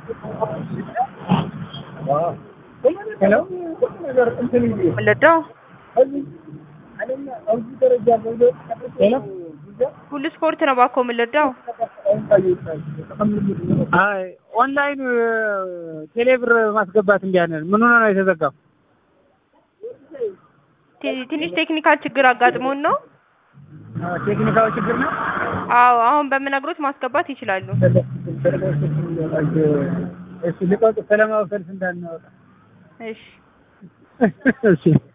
ሄሎ ወለደው ሄሎ ሁሉ ስፖርት ነው ባኮ የምንለዳው አይ ኦንላይን ቴሌብር ማስገባት እምቢ አለን። ምን ሆነ ነው የተዘጋው? ቲ- ትንሽ ቴክኒካል ችግር አጋጥሞን ነው። ቴክኒካዊ ችግር ነው። አዎ አሁን በምነግሮት ማስገባት ይችላሉ። እሺ ልቀቅ። ሰላማዊ ሰልፍ እንዳናወጣ እሺ እሺ